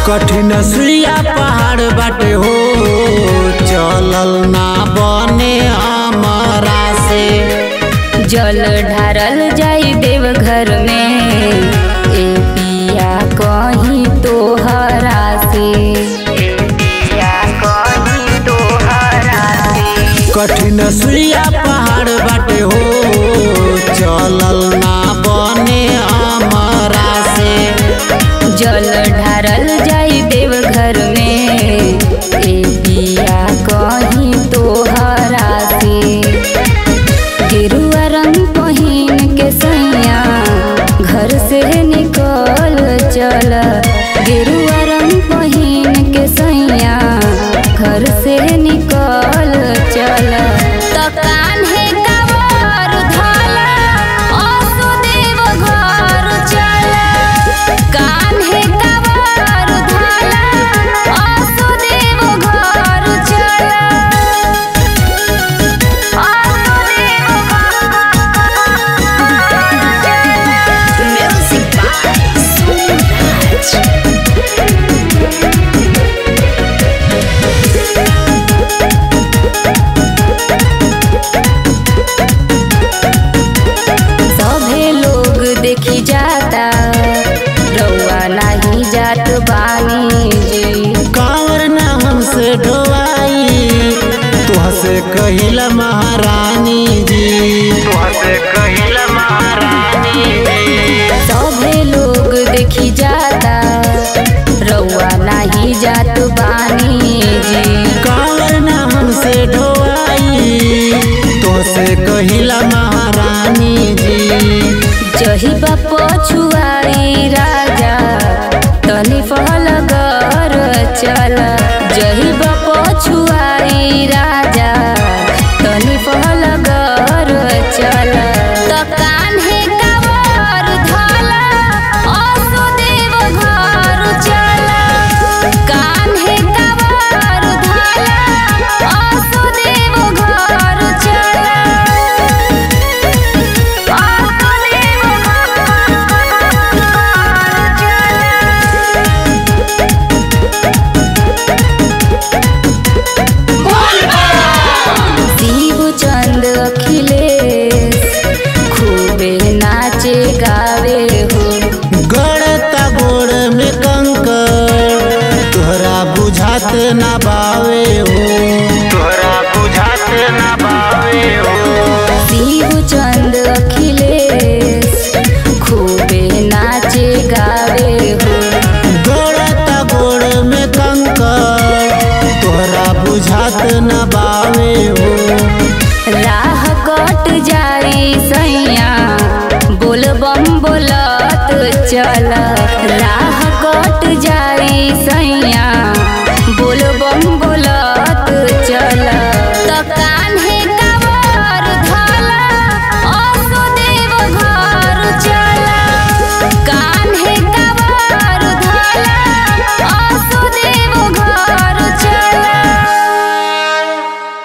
कठिन सुइया पहाड़ बाटे हो चलल ना बने हमरा से जल ढारल जाई देवघर में ए पिया कहीं तोहरा से ए पिया कहीं तोहरा से कठिन सुइया पहाड़ बाटे हो चलल ना बने हमरा से जल ढारल जाई देवघर में ए पिया कहीं तोहरा से गेरुआ रंग पहिन के सैया घर से निकल चल गेरुआ रंग पहिन के सैया घर से निकल चल त कान्हे कवर धला असुदेव घर चल कान्हे कवर धला असुदेव घर चल Music by Soulage. सभे लोग देखी जाता रउआ नहीं जात बानी जी कांवर ना हमसे ढोवाई तुहसे कहिला महारानी जी तुहसे कहिला महारानी जी सभे लोग देखी जाता रउआ नहीं जात बानी जी कांवर ना हमसे ढोवाई तुहसे कहिला महारानी जी जही बाप छुआई राजा तनी फल कर चल जही बाप छुआई राजा तनी फल कर चल त कान्हे कवर धला असुदेव घर चल कान्हे कवर धला असुदेव घर चल शिव चंद अखिलेश खूबे नाचे गावे हो गड़ता गोड़ में कंकर तोहरा बुझात ना बावे हो तोहरा बुझात ना बावे हो शिव चंद अखिलेश खूबे नाचे गावे हो गड़ता गोड़ में कंकर तोहरा बुझात ना बावे हो राह कट जाई सैया बोल बम बोलत चल राह कट जाई सैया